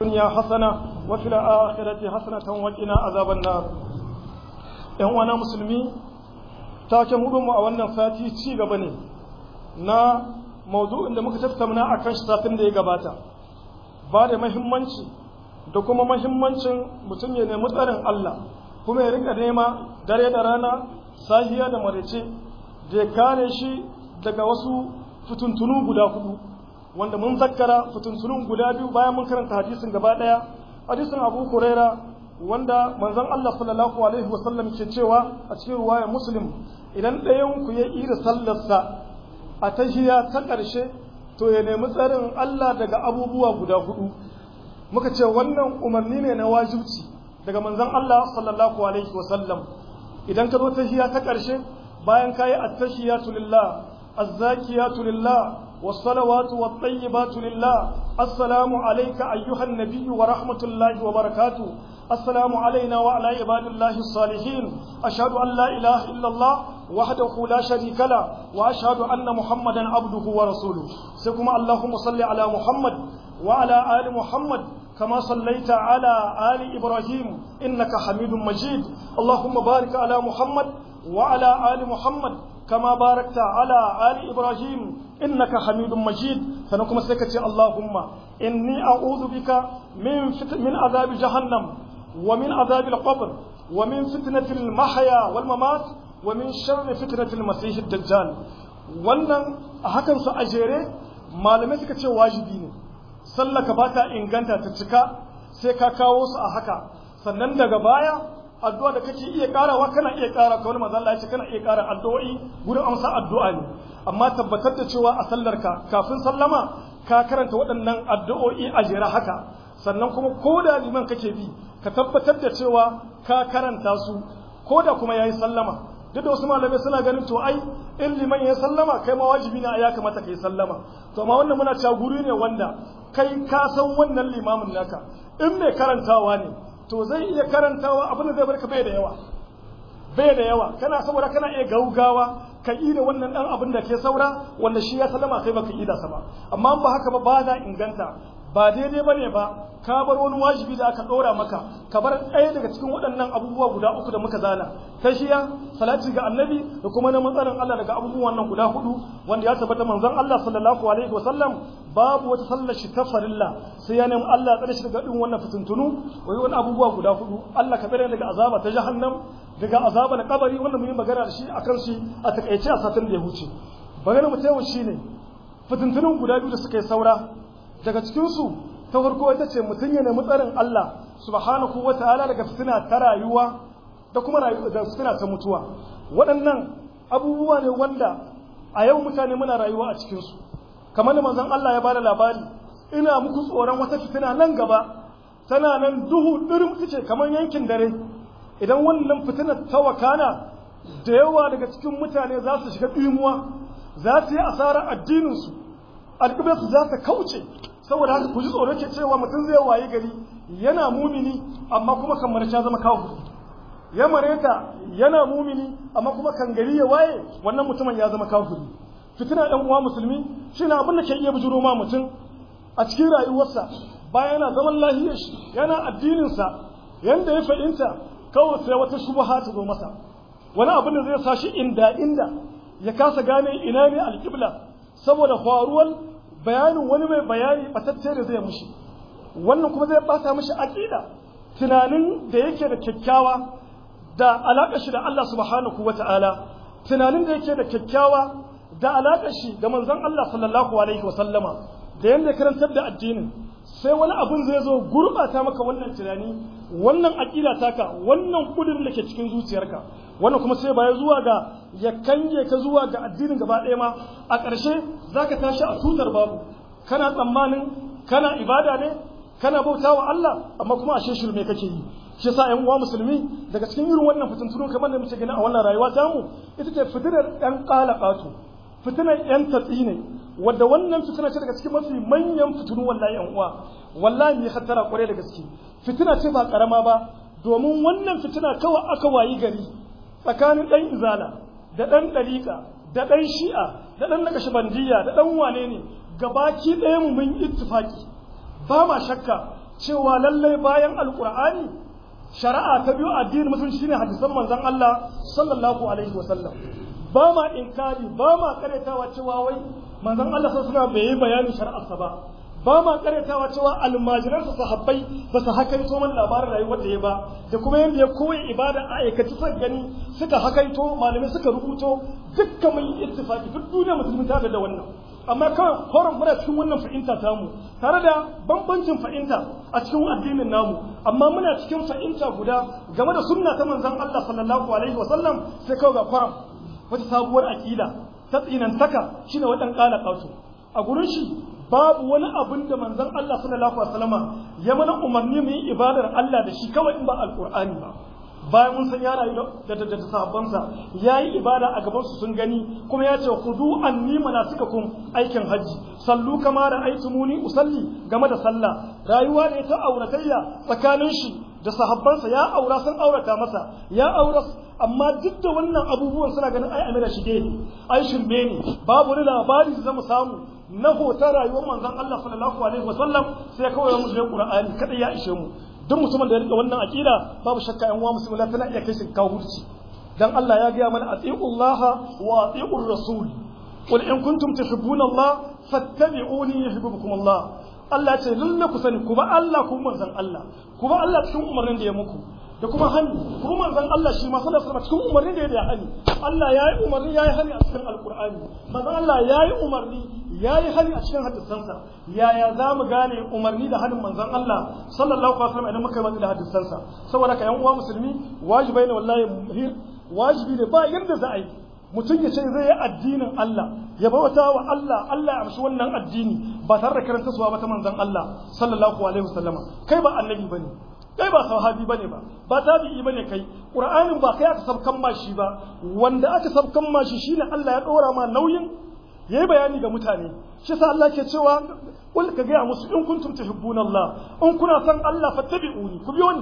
الدنيا حسنة وفي الآخرة حسنة وقنا عذاب النار ‘yan wana musulmi taken mu a wannan sati ci gaba ne na mawdu'in da muka tattauna a kan shi satin da ya gabata ba da mahimmanci da kuma mahimmancin mutum ya nemi tsarin Allah kuma ya rika nema dare da rana sahiya da marece da ya kare shi daga wasu fituntunu guda hudu wanda mun zakkara fituntunun guda biyu bayan mun karanta hadisin gaba daya hadisin Abu Huraira wanda manzon Allah sallallahu alaihi wasallam ke cewa a cikin ruwayar Muslim idan ɗayan ku ya ira sallarsa a tahiya ta ƙarshe to ya nemi tsarin Allah daga abubuwa guda hudu muka ce wannan umarni ne na wajibci daga manzon Allah sallallahu alaihi wasallam idan ka zo tahiya ta ƙarshe bayan ka yi attahiyatu lillah azzakiyatu lillah والصلوات والطيبات لله السلام عليك أيها النبي ورحمة الله وبركاته السلام علينا وعلى عباد الله الصالحين أشهد أن لا إله إلا الله وحده لا شريك له وأشهد أن محمدا عبده ورسوله سيكم اللهم صل على محمد وعلى آل محمد كما صليت على آل إبراهيم إنك حميد مجيد اللهم بارك على محمد وعلى آل محمد كما باركت على آل إبراهيم إنك حميد مجيد فنكم سكتي اللهم إني أعوذ بك من من عذاب جهنم ومن عذاب القبر ومن فتنة المحيا والممات ومن شر فتنة المسيح الدجال wannan a hakan su a jere malamai suka ce wajibi ne sallaka ba ta inganta ta cika sai ka kawo su a haka sannan daga baya addu'a da kake iya karawa kana iya kara kawai manzo Allah ya ce kana iya kara addu'o'i gurin amsa addu'a ne amma tabbatar da cewa a sallarka kafin sallama ka karanta waɗannan addu'o'i a jere haka sannan kuma ko da liman kake bi ka tabbatar da cewa ka karanta su ko da kuma yayi sallama duk da wasu malamai suna ganin to ai in liman ya sallama kai ma wajibi ne ya kamata kai sallama to amma wannan muna cewa guri ne wanda kai ka san wannan limamin naka in mai karantawa ne to zai iya karantawa abin da zai barka bai da yawa bai da yawa kana saboda kana iya gaugawa ka yi da wannan dan abin da ke saura wanda shi ya sallama kai baka yi da sa ba amma ba haka ba ba da inganta ba daidai bane ba ka bar wani wajibi da aka ɗora maka ka bar ɗaya daga cikin waɗannan abubuwa guda uku da muka zana tashiya salati ga annabi da kuma na matsarin Allah daga abubuwan nan guda hudu wanda ya tabbata manzon Allah sallallahu alaihi wasallam babu wata sallar shi ta farilla sai ya nemi Allah ya tsare shi daga ɗin wannan fitintunu wai wani abubuwa guda hudu Allah ka tsare daga azaba ta jahannam daga azaba na kabari wanda mun yi magana da shi akan shi a takaice a satin da ya huce magana mu ta yau shine fitintunun guda biyu da suka yi saura daga cikin su ta farko ita ce mutum ya nemi tsarin Allah subhanahu wa ta'ala daga fitina ta rayuwa da kuma da fitina ta mutuwa waɗannan abubuwa ne wanda a yau mutane muna rayuwa a cikinsu kamar da manzon Allah ya bada labari ina muku tsoron wata fitina nan gaba tana nan duhu ɗirin ce kamar yankin dare idan wannan fitinar ta wakana da yawa daga cikin mutane za su shiga ɗimuwa za su yi asarar addininsu alƙiblarsu za ta kauce saboda haka ku ji tsoro ke cewa mutum zai waye gari yana mumini amma kuma kan marcha zama kafiri ya mareta yana mumini amma kuma kan gari ya waye wannan mutumin ya zama kafiri fitina ɗan uwa musulmi shine abin da ke iya bujuro ma mutum a cikin rayuwarsa bayan yana zaman lahiyar shi yana addinin sa yanda ya fahimta kawai sai wata shubha ta zo masa wani abin da zai sa shi inda inda ya kasa gane ina ne alƙibla saboda faruwar bayanin wani mai bayani batacce da zai mushi wannan kuma zai bata mishi aqida tunanin da yake da kyakkyawa da alaƙar shi da Allah subhanahu wata'ala tunanin da yake da kyakkyawa da alaƙar shi da manzon Allah sallallahu alaihi wasallama da yanda ya karantar da addinin sai wani abun zai zo gurbata maka wannan tunani wannan aqida taka wannan kudirin da ke cikin zuciyarka wannan kuma sai baya zuwa ga ya kange ka zuwa ga addinin gaba ɗaya ma a ƙarshe zaka tashi a tutar babu kana tsammanin kana ibada ne kana bautawa Allah amma kuma ashe shirme kake yi shi yasa ƴan uwa musulmi daga cikin irin wannan fitintunu kamar da muke gani a wannan rayuwa ta mu ita ce fitinar ƴan qalaqatu fitinar ƴan tatsi ne wadda wannan fitina ce daga cikin mafi manyan fitinu wallahi ƴan uwa wallahi ne hatara kware da gaske fitina ce ba karama ba domin wannan fitina kawai aka wayi gari tsakanin ɗan izala da ɗan ɗariƙa da ɗan shi'a da ɗan nakashibandiyya da ɗan wane ne gabaki ɗaya mu mun ittifaki ba ma shakka cewa lallai bayan alqur'ani shari'a ta biyu addinin musulunci shine hadisan manzon Allah sallallahu alaihi wasallam ba ma inkari ba ma karetawa cewa wai manzon Allah sallallahu alaihi wasallam bai yi bayanin shari'arsa ba ba ma karetawa cewa almajiransa sahabbai ba su hakaito mana labarin rayuwar da ya ba da kuma yadda ya koyi ibada a aikaci suka gani suka hakaito malamai suka rubuto dukkan mun ittifaqi duk duniya musulmi ta da wannan amma kawai horon muna cikin wannan fahimta tamu tare da bambancin fahimta a cikin addinin namu amma muna cikin fahimta guda game da sunna ta manzon Allah sallallahu alaihi wasallam sai kawai ga kwaram wata sabuwar aqida ta tsinantaka shine wadan kala kautu a gurin shi babu wani abin da manzon Allah sallallahu alaihi wasallama ya mana umarni mu yi ibadar Allah da shi kawai in ba alqur'ani ba bayan mun san ya rayu da da da sahabbansa yayi ibada a gaban su sun gani kuma ya ce khudu anni manasikakum aikin haji sallu kama da aitumuni usalli game da sallah rayuwa da ta auratayya tsakanin shi da sahabbansa ya aura sun aurata masa ya aura amma duk da wannan abubuwan suna ganin ai amira shige ne ai shirme ne babu wani labari da zamu samu na hoton rayuwar manzon Allah sallallahu alaihi wasallam sai kawai mu da Qur'ani kada ya ishe mu duk mutumin da ya rike wannan aqida babu shakka yan uwa musulmi tana iya kai shi kafirci dan Allah ya gaya mana atiullaha wa atiur rasul qul in kuntum tuhibbuna Allah fattabi'uni yuhibbukum Allah Allah ce lalle ku sani kuma Allah ku manzon Allah kuma Allah cikin umarnin da ya muku da kuma hani kuma manzon Allah shi ma sallallahu alaihi cikin umarnin da ya hani Allah ya yi umarni ya yi hani a cikin alqur'ani manzon Allah ya yi umarni ya yi hani a cikin hadisansa yaya za mu gane umarni da hanin manzon Allah sallallahu alaihi wasallam idan muka yi da hadisansa saboda ka yan uwa musulmi wajibai ne wallahi muhir wajibi ne ba yadda za a yi mutum ya ce zai yi addinin Allah ya bauta wa Allah Allah ya amshi wannan addini ba tare da karanta suwa ba ta manzon Allah sallallahu alaihi wasallama kai ba annabi bane kai ba sahabi bane ba ba tabi'i bane kai qur'anin ba kai aka sabkan mashi ba wanda aka sabkan mashi shine Allah ya dora ma nauyin yayi bayani ga mutane shi sa Allah ke cewa kul ka ga musu in kuntum tuhibbuna Allah in kuna son Allah fattabi'uni ku biyo ni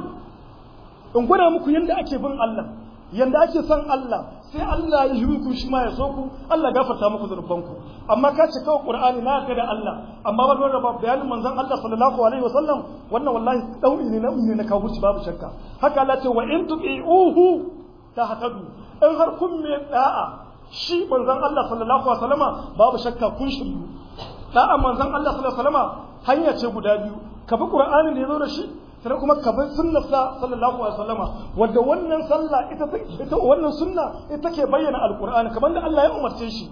in gwada muku yanda ake bin Allah yanda ake son Allah sai Allah ya yi ku shi ma ya so ku Allah gafarta muku zunubanku amma ka ce kawai Qur'ani na ka da Allah amma ba dole ba bayanin manzon Allah sallallahu alaihi wasallam wannan wallahi dauri ne na ne na kawo babu shakka haka Allah ce wa in tu'iuhu tahtadu in har kun me da'a shi manzon Allah sallallahu alaihi wasallama babu shakka kun shiryu da'a manzon Allah sallallahu alaihi wasallama hanya ce guda biyu ka bi Qur'anin da ya zo da shi sai kuma ka bi sunnarsa sallallahu alaihi wasallama wanda wannan sallah ita ita wannan sunna ita ke bayyana alqur'ani kamar da Allah ya umarce shi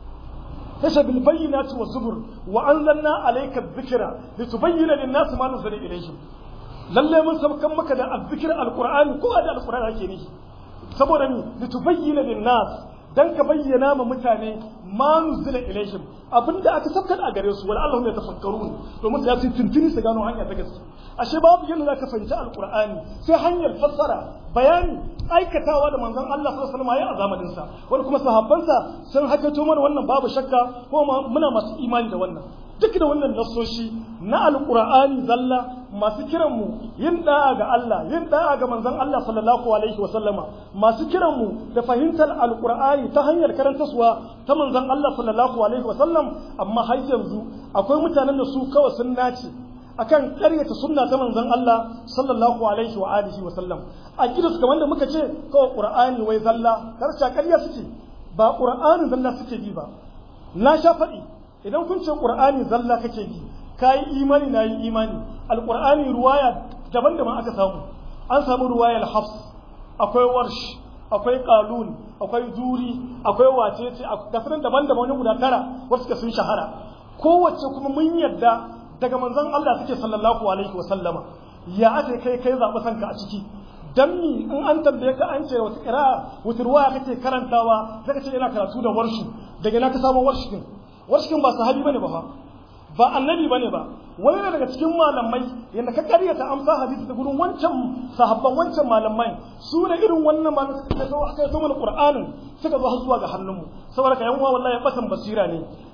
tasha bil bayyinati was zubur wa anzalna alayka adh-dhikra litubayyana lin-nasi ma nuzila ilayhim lalle mun sabkan maka da adh-dhikr alqur'ani ko da alqur'ani ake nishi saboda ni litubayyana lin-nas dan ka bayyana ma mutane ma nuzila ilaihim abinda aka sabkar a gare su wal allahum yatafakkarun domin ya su tuntuni su gano hanya ta gaske ashe babu yadda zaka fahimci alqur'ani sai hanyar fassara bayani aikatawa da manzon Allah sallallahu alaihi wasallam ya a zamanin sa wani kuma sahabbansa sun hakato mana wannan babu shakka ko muna masu imani da wannan duk da wannan nassoshi na alqur'ani zalla masu kiran mu yin da'a ga Allah yin da'a ga manzon Allah sallallahu alaihi wasallama masu kiran mu da fahimtar alqur'ani ta hanyar karantaswa ta manzon Allah sallallahu alaihi wasallam amma har yanzu akwai mutanen da su kawai sun nace akan karyata sunna ta manzon Allah sallallahu alaihi wa alihi wa sallam a gidansu kamar da muka ce kawai qur'ani wai zalla karsha karya suke ba qur'ani zalla suke bi ba na sha faɗi idan kun ce qur'ani zalla kake bi kai imani na yi imani alqur'ani ruwaya daban-daban aka samu an samu ruwayar hafs akwai warsh akwai qalun akwai zuri akwai wacece ga sunan daban-daban wani guda tara wasu ka sun shahara kowace kuma mun yadda daga manzon Allah suke sallallahu alaihi wa sallama ya ake kai kai zaɓi sanka a ciki dan mi in an tambaye ka an ce wata qira'a wata ruwaya kake karantawa zaka ce ina karatu da warshu daga ina ka samu warshin warshin ba sahabi bane ba fa ba annabi bane ba wani ne daga cikin malamai yanda ka karyata amsa hadisi da gurin wancan sahabban wancan malamai su ne irin wannan malamai suka zo aka yi mana qur'anin suka zo har zuwa ga hannunmu saboda ka yan uwa wallahi batan basira ne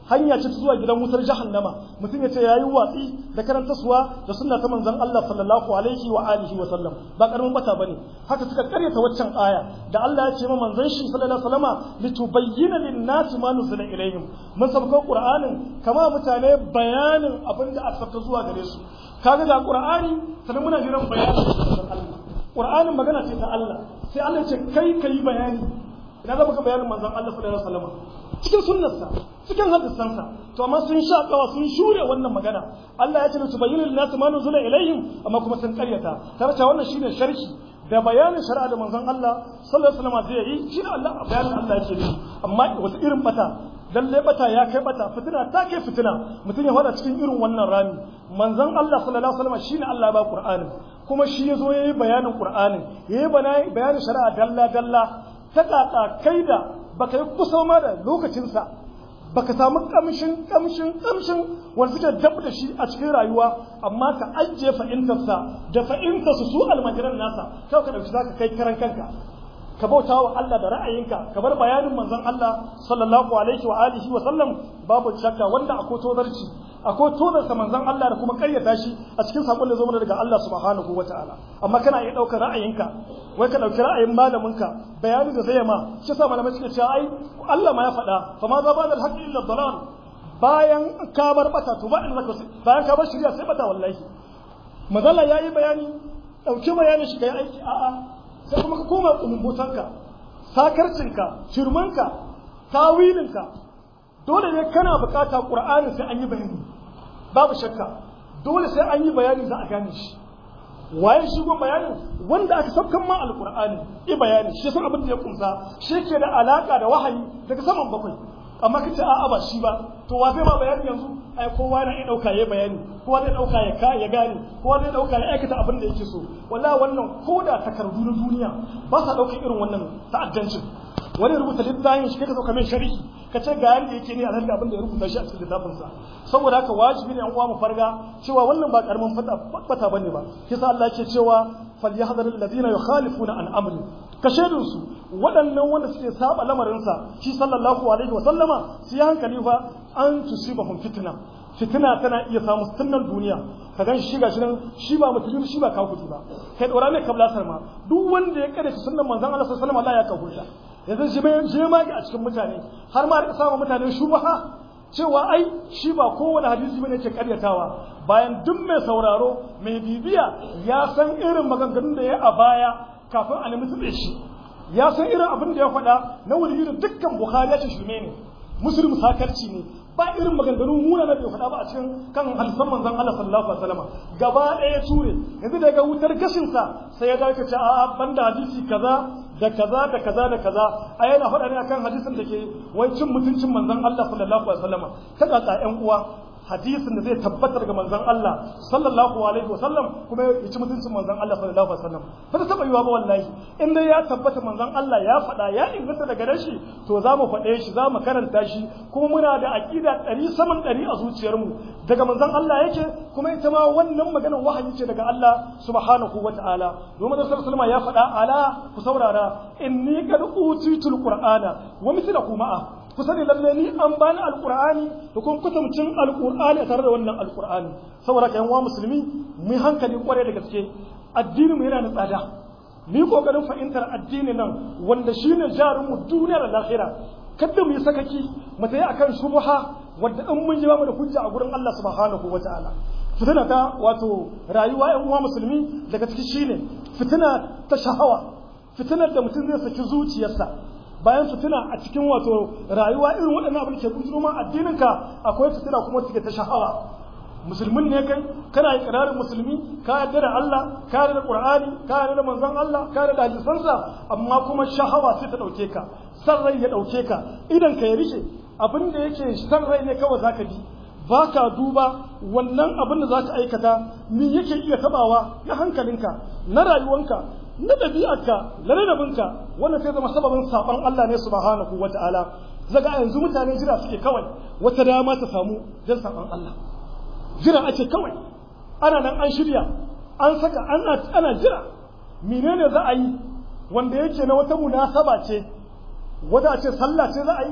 hanya ce ta zuwa gidan wutar jahannama mutum ya ce yayi watsi da karantaswa da sunna ta manzon Allah sallallahu alaihi wa alihi wa sallam ba karamin bata bane haka suka karyata waccan aya da Allah ya ce ma manzon shi sallallahu alaihi wasallama litubayyana lin-nasi ma nuzila ilayhim mun sabko qur'anin kama mutane bayanin abin da aka sabta zuwa gare su kaga ga qur'ani sannan muna jiran bayanin manzon Allah qur'anin magana ce ta Allah sai Allah ya ce kai kai bayani ina za ka bayanin manzon Allah sallallahu alaihi wasallama cikin sunnarsa cikin hadisansa to amma sun sha kawa sun shure wannan magana Allah ya ce su bayyana lin nas ma nuzula ilaihim amma kuma sun karyata tare wannan shine sharhi da bayanin shari'a da manzon Allah sallallahu alaihi wasallam zai yi shi da Allah bayanin Allah yake yi amma wata irin bata lalle bata ya kai bata fitina ta kai fitina mutum ya fada cikin irin wannan rami manzon Allah sallallahu alaihi wasallam shine Allah ba Qur'ani kuma shi yazo yayi bayanin Qur'ani yayi bayanin shari'a dalla dalla ta kaka kai da baka yi kusa ma da lokacinsa baka samu kamshin kamshin kamshin wanda suke dab da shi a cikin rayuwa amma ka ajiye fa'intarsa da fa'intarsu su almajiran nasa kawai ka dauki zaka kai karan kanka ka bauta wa Allah da ra'ayinka ka bar bayanin manzon Allah sallallahu alaihi wa alihi wa sallam babu shakka wanda akwai tozarci akwai tozarsa manzon Allah da kuma kayyata shi a cikin sakon da zo mana daga Allah subhanahu wa ta'ala amma kana iya daukar ra'ayinka wai ka dauki ra'ayin malaminka bayani da zai ma shi yasa malamai suke cewa ai Allah ma ya faɗa fa ma za ba da haqqi illa dalal bayan ka bar bata to ba in zaka bayan ka bar shari'a sai bata wallahi mazalla yayi bayani dauki bayani shi kai aiki a'a sai kuma ka koma kumbutanka sakarcinka shirmanka tawilinka dole ne kana bukata qur'ani sai an yi bayani babu shakka dole sai an yi bayani za a gane shi waye shi gon bayanin wanda aka saukan ma alqur'ani i bayani shi san abin da ya kunsa shi ke da alaka da wahayi daga saman bakwai amma kace a'a ba shi ba to wa zai ma bayani yanzu ai kowa na iya dauka ya bayani kowa zai dauka ya ka ya gane kowa zai dauka ya aikata abin da yake so wallahi wannan koda takardu na duniya ba sa dauka irin wannan ta'addancin wani rubuta littafin shi kai ka sauka mai sharhi ka ce ga yanda yake ne a da abin da ya rubuta shi a cikin littafinsa saboda haka wajibi ne an uwa mu farga cewa wannan ba karamin fata fata bane ba kisa Allah ce cewa falyahdharul ladina yukhalifuna an amri ka shaidun su waɗannan wanda suke saba lamarinsa shi sallallahu alaihi wa sallama su yi hankali fa an tusibahum fitna fitina tana iya samu sunnan duniya ka gan shi gashi nan shi ba musulmi shi ba kafiri ba kai dora mai kablasar ma duk wanda ya kada sunnan manzon Allah sallallahu alaihi wasallam Allah ya kafurta yanzu shi bai je ma a cikin mutane har ma da samu mutane shubaha cewa ai shi ba kowane hadisi bane ke karyatawa bayan duk mai sauraro mai bibiya ya san irin maganganun da ya a baya kafin a nemi tsube shi ya san irin abin da ya faɗa na wuri da dukkan bukhari ya ce shirme ne muslim sakarci ne ba irin maganganu muna na bai faɗa ba a cikin kan hadisan manzon Allah sallallahu alaihi wasallam gaba ɗaya ture yanzu daga wutar gashin sa sai ya dace ce a banda hadisi kaza da kaza da kaza da kaza a yana faɗa ne akan hadisin da ke wai cin mutuncin manzon Allah sallallahu alaihi wasallam ta kaka ƴan uwa hadisin da zai tabbatar ga manzon Allah sallallahu alaihi wasallam kuma ya ci mutuncin manzon Allah sallallahu alaihi wasallam ba ta taba yiwa ba wallahi in dai ya tabbata manzon Allah ya faɗa ya inganta daga gare shi to za mu faɗe shi za mu karanta shi kuma muna da aqida ɗari saman ɗari a zuciyarmu daga manzon Allah yake kuma ita ma wannan maganar wahayi ce daga Allah subhanahu wata'ala domin da sallallahu ya faɗa ala ku saurara inni qad utitul qur'ana wa mithluhu ma'a ku sani lalle ni an bani alqur'ani da kuma kutumcin alqur'ani tare da wannan alqur'ani saboda kayan wa musulmi mu hankali kware da gaske addini mu yana da tsada mu kokarin fahimtar addini nan wanda shine jarin mu duniya da lahira kada mu yi sakaki mu tayi akan shubha wanda in mun ji ba mu da hujja a gurin Allah subhanahu wataala fitina ta wato rayuwa ƴan uwa musulmi daga ciki shine fitina ta shahawa fitinar da mutum zai saki zuciyarsa bayan fitina a cikin wato rayuwa irin waɗannan abin ke kuntuno ma addininka akwai fitina kuma take ta shahawa musulmin ne kai kana ikrarin musulmi ka yarda da Allah ka yarda da Qur'ani ka yarda da manzon Allah ka yarda da hadisansa amma kuma shahawa sai ta dauke ka san rai ya dauke ka idan ka ya rike abin da yake san rai ne kawai zaka bi baka duba wannan abin da zaka aikata me yake iya tabawa na hankalinka na rayuwanka na ɗabi'arka na ladabinka wannan sai zama sababin saɓon Allah ne subhanahu wa ta'ala zaga yanzu mutane jira suke kawai wata dama ta samu don saɓon Allah jira ake kawai ana nan an shirya an saka ana ana jira menene za a yi wanda yake na wata munasaba ce wata ce sallah ce za a yi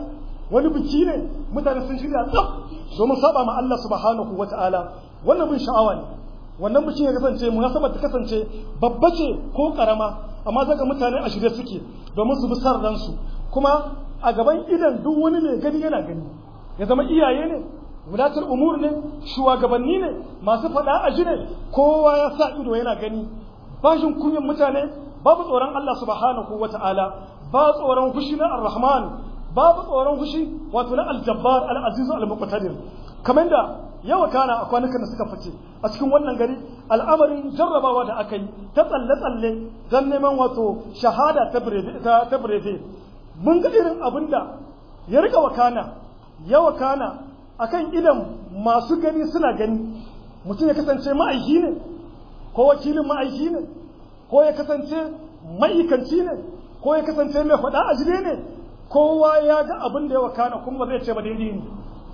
wani biki ne mutane sun shirya tsaf domin saba ma Allah subhanahu wata'ala wannan bin sha'awa ne wannan bikin ya kasance munasabar ta kasance babba ce ko karama amma zaga mutane a shirye suke domin su bi san ransu kuma a gaban idan duk wani mai gani yana gani ya zama iyaye ne wadatar umur ne shugabanni ne masu faɗa a ji ne kowa ya sa ido yana gani bashin kunyan mutane babu tsoron Allah subhanahu wata'ala ba tsoron fushi na ar-rahman babu tsoron fushi wato na al-jabbar al-aziz al-muqtadir kamar da yawa kana a kwanukan da suka fice a cikin wannan gari al'amarin jarrabawa da aka yi ta tsalle-tsalle don neman wato shahada ta breve mun ga irin abin da ya rika wakana ya wakana akan idan masu gani suna gani mutum ya kasance ma'aiki ne ko wakilin ma'aiki ne ko ya kasance ma'aikanci ne ko ya kasance mai faɗa a jire ne kowa ya ga abin da ya wakana kuma zai ce ba daidai ne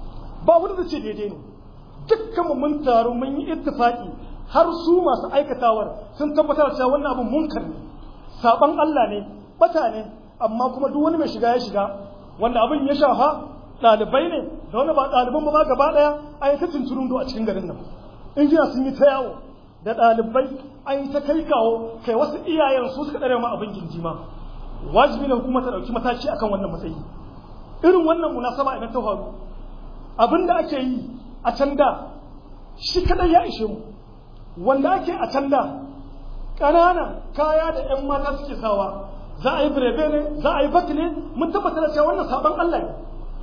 ba wani zai ce daidai ne dukkan mu mun taru mun yi ittifaki har su masu aikatawar sun tabbatar cewa wannan abin munkar ne saban Allah ne bata ne amma kuma duk wani mai shiga ya shiga wanda abin ya shafa ɗalibai ne da wani ba ɗaliban ba gaba ɗaya an yi ta tunturundo a cikin garin nan injina sun yi ta yawo da ɗalibai an yi ta kai kawo kai wasu iyayen su suka ɗare ma abin gindima wajibi ne hukuma ta ɗauki mataki akan wannan matsayi irin wannan munasaba idan ta faru abin da ake yi a can da shi kadai ya ishe mu wanda ake a can da ƙananan kaya da 'yan mata suke sawa za a yi birebe ne za a yi baki ne mun tabbatar da cewa wannan sabon Allah ne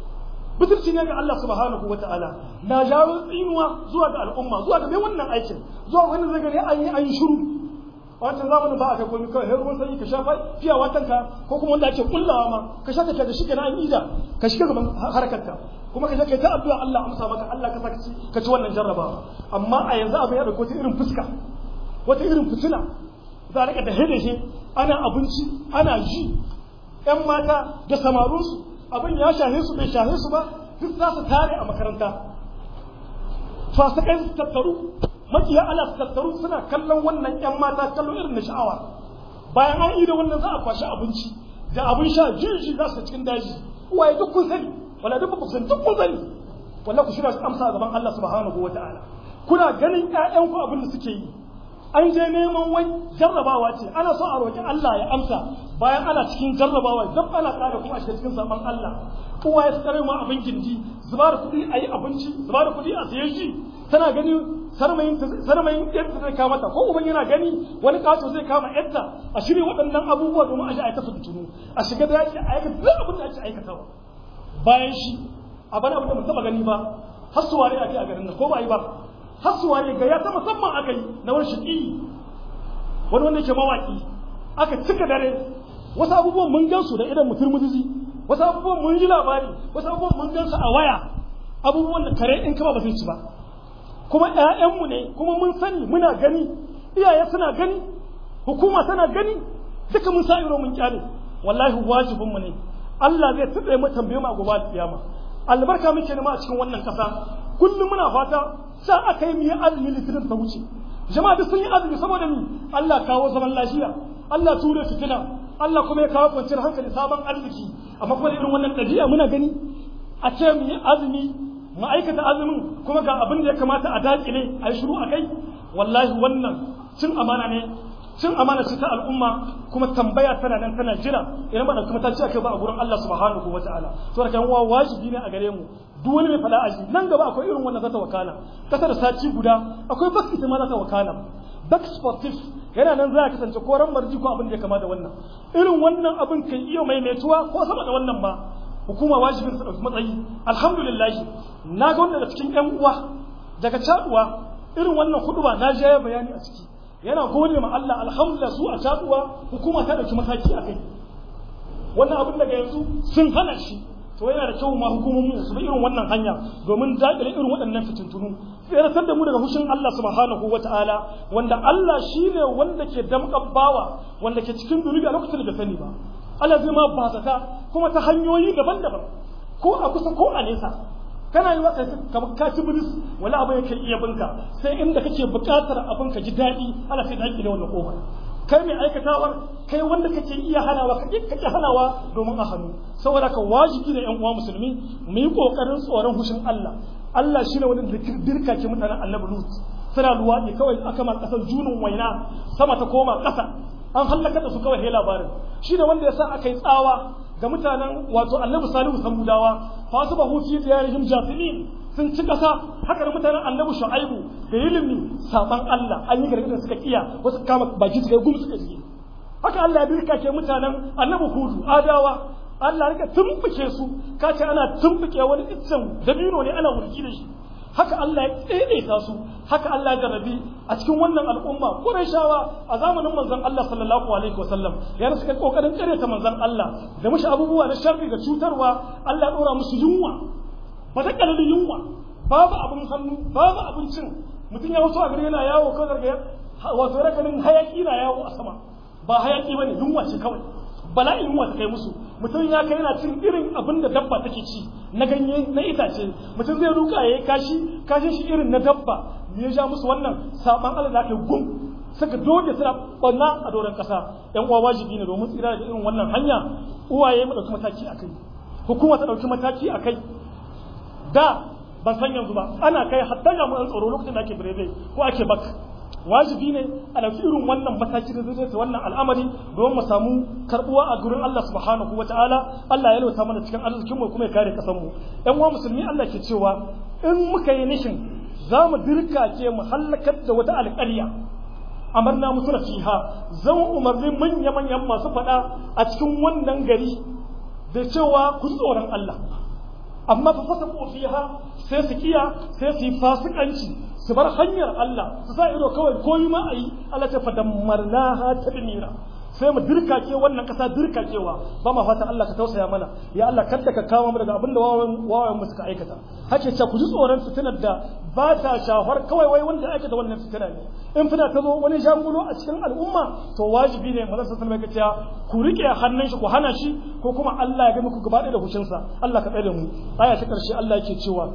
butulci ne ga Allah subhanahu wa ta'ala na jawo tsinuwa zuwa ga al'umma zuwa ga mai wannan aikin zuwa wani zai gani an yi an yi shiru wancan zamanin ba a kai komai kawai ruwan sanyi ka shafa fiya watanka ko kuma wanda ake kullawa ma ka sha tafiya da shi kenan an ida ka shiga gaban harkarka kuma ka kai ta addu'a Allah amsa maka Allah ka saka ka ci wannan jarrabawa amma a yanzu abin ya dauko wata irin fuska wata irin fitina za a rika da shi ana abinci ana ji ƴan mata da samarunsu abin ya shahe su bai shahe su ba duk za su tare a makaranta fasikai su tattaru makiya Allah su tattaru suna kallon wannan ƴan mata kallon irin na sha'awa bayan an yi da wannan za a kwashi abinci da abin sha jirgi za su cikin daji uwaye duk kun sani wala duk ku san duk kun sani wala ku shirya su amsa gaban Allah subhanahu wataala kuna ganin ƴaƴanku abin da suke yi an je neman wai jarrabawa ce ana so a roƙi Allah ya amsa bayan ana cikin jarrabawa dan ana ƙara kuma a cikin saman Allah uwa ya tsare mu abin gindi zuba da kuɗi a yi abinci zuba da kuɗi a siye shi tana gani sarmayin sarmayin yadda zai kama ta ko uban yana gani wani kato zai kama yadda a shirya waɗannan abubuwa domin a ji aikata fitinu a shiga da yaki a aikata duk abin da ake aikatawa bayan shi a bana abin da mu taɓa gani ba har suware ake a garin nan ko ba yi ba har suware ga ya ta musamman aka yi na wani shiƙi wani wanda yake mawaƙi aka cika dare wasu abubuwan mun gan su da idan mutum mutuzi wasu abubuwan mun ji labari wasu abubuwan mun gan su a waya abubuwan da kare in kama ba zai ci ba kuma ƴaƴanmu ne kuma mun sani muna gani iyaye suna gani hukuma tana gani duka mun sa iro mun kyale wallahi wajibinmu ne Allah zai tsaye mu tambaye mu a gobe kiyama albarka muke nema a cikin wannan kasa kullum muna fata sa aka yi miya azumi litinin ta wuce jama'a duk sun yi azumi saboda ni Allah kawo zaman lafiya Allah ture fitina Allah kuma ya kawo kwanciyar hankali sabon arziki amma kuma irin wannan ɗabi'a muna gani a ce mu yi azumi mu aikata azumin kuma ga abin da ya kamata a dakile a yi shiru a kai wallahi wannan cin amana ne cin amana ce ta al'umma kuma tambaya tana nan tana jira idan ba da kuma ta ce akai ba a gurin Allah subhanahu wataala to da kan wa wajibi ne a gare mu duk wani mai fada aji nan gaba akwai irin wannan zata wakana kasa da sati guda akwai bak ita ma zata wakana bak sportif yana nan za a kasance ko ran marji ko abin da ya kama da wannan irin wannan abin kan iya maimaituwa ko sama da wannan ba hukuma wajibin su dauki matsayi alhamdulillah na ga wanda daga cikin yan uwa daga caduwa irin wannan huduba na je bayani a ciki yana gode ma Allah alhamdulillah su a caduwa hukuma ta dauki mataki akai wannan abin daga yanzu sun hana shi to yana da kyau ma hukumomi su bi irin wannan hanya domin dakile irin waɗannan fitintunu tseratar da mu daga hushin Allah subhanahu wataala wanda Allah shine wanda ke damƙar bawa wanda ke cikin zunubi a lokacin da sani ba Allah zai ma bazata kuma ta hanyoyi daban-daban ko a kusa ko a nesa kana yi waka kamar ka ci bilis wala abu yake iya binka sai inda kake buƙatar abin ka ji daɗi Allah sai dakile wannan kofar kai mai aikatawar kai wanda kake iya hanawa kake kake hanawa domin a hannu saboda ka wajibi ne ƴan uwa musulmi mu yi kokarin tsoron hushin Allah Allah shine wani dirka ke mutanen Annabi Lut suna luwaɗi kawai aka ma ƙasar junin waina sama ta koma ƙasa an hallaka da su kawai he labarin shi ne wanda ya sa aka yi tsawa ga mutanen wato annabi salihu samudawa fa su bahu fi diyarihim jasimin sun ci ƙasa haka da mutanen annabi shu'aibu da ilimi saban Allah an yi gargadin suka kiya wasu kama baki suka yi gum suka ji haka Allah ya birka ke mutanen annabi hudu adawa Allah ya rika tumbuke su kace ana tumbuke wani iccen dabino ne ana wurgi da shi haka Allah ya daidaita su haka Allah ya jarabi a cikin wannan al'umma Qurayshawa a zamanin manzon Allah sallallahu alaihi wasallam yana suka kokarin ta manzon Allah da mushi abubuwa na sharri da cutarwa Allah ya dora musu yunwa ba ta kalli yunwa babu abin hannu babu abincin mutum ya wato a gari yana yawo kawai daga wato rakanin hayaki na yawo a sama ba hayaki bane yunwa ce kawai bala'in yunwa ta kai musu mutum ya kai yana cin irin abin da dabba take ci na ganye na itace mutum zai ruka ya kashi kashin shi irin na dabba me ya ja musu wannan saban Allah da aka gum suka doge suna banna a doron kasa yan uwa wajibi ne domin tsira da irin wannan hanya uwaye mu dauki mataki akai hukuma ta dauki mataki akai da ban san yanzu ba ana kai hatta ga mu tsaro lokacin da ake birebe ko ake bak wajibi ne a ɗauki irin wannan mataki da zai wannan al'amari don mu samu karbuwa a gurin Allah subhanahu wa ta'ala Allah ya lauta mana cikin arzikin mu kuma ya kare kasan mu ƴan uwa musulmi Allah ke cewa in muka yi nishin za mu dirkake mu hallakar da wata alƙarya amarna musu nasiha zan umarni manya manyan masu faɗa a cikin wannan gari da cewa ku tsoron Allah amma fa fasa fiha sai su kiya sai su yi fasikanci su bar hanyar Allah su sa ido kawai koyi ma a yi Allah ta fadammarnaha tadmira sai mu dirkake wannan kasa dirkakewa ba ma fatan Allah ka tausaya mana ya Allah kada ka kama mu daga abin da wawayen wawayen mu suka aikata hake ce ku ji tsoron fitinar da ba ta shafar kawai wai wanda aikata wannan fitina ne in fina ta zo wani jangulo a cikin al'umma to wajibi ne manzon sallallahu alaihi wasallam ku rike hannun shi ku hana shi ko kuma Allah ya ga muku gaba da hushinsa Allah ka tsare da mu aya ta karshe Allah yake cewa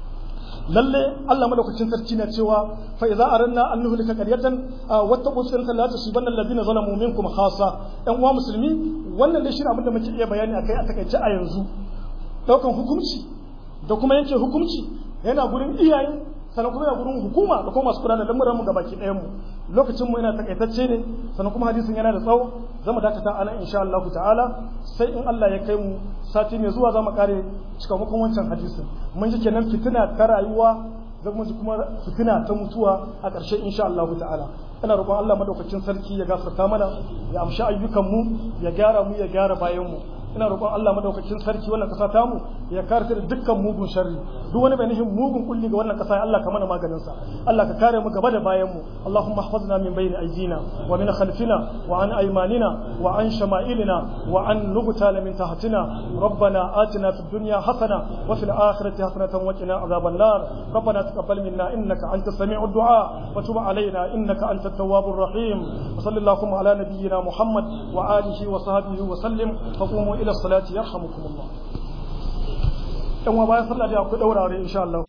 lalle Allah madaukakin sarki na cewa fa idza aranna an nuhlika qaryatan wattaqu sunnata la tusibanna alladhina zalamu minkum khassa ɗan uwa musulmi wannan dai shirin abin da muke iya bayani akai a takaice a yanzu daukan hukunci da kuma yanke hukunci yana gurin iyaye sannan kuma yana gurin hukuma da kuma masu kula da lamuran mu gabaki ɗayan mu lokacin mu yana takaitacce ne sannan kuma hadisin yana da tsawo zamu dakata ana insha Allah ta'ala sai in Allah ya kai mu sati mai zuwa zamu kare cikamakon wancan hadisin mun ji kenan fitina ta rayuwa da kuma kuma fitina ta mutuwa a ƙarshe insha Allah ta'ala ina roƙon Allah madaukakin sarki ya gafarta mana ya amshi ayyukan mu ya gyara mu ya gyara bayan mu ina roƙon Allah madaukakin sarki wannan ƙasa ta mu ya kare da dukkan mugun sharri duk wani mai nihin mugun kulli ga wannan ƙasa Allah ka mana maganin sa Allah ka kare mu gaba da bayan mu Allahumma ihfazna min bayni aydina wa min khalfina wa an aymanina wa an shama'ilina wa an nubtala min tahtina ربنا آتنا في الدنيا حسنة وفي الآخرة حسنة وقنا عذاب النار ربنا تقبل منا إنك أنت السميع الدعاء وتب علينا إنك أنت التواب الرحيم وصلى اللهم على نبينا محمد وآله وصحبه وسلم فقوموا إلى الصلاة يرحمكم الله. ‘Yan wa bayan sallah da akwai ɗaurare insha Allah.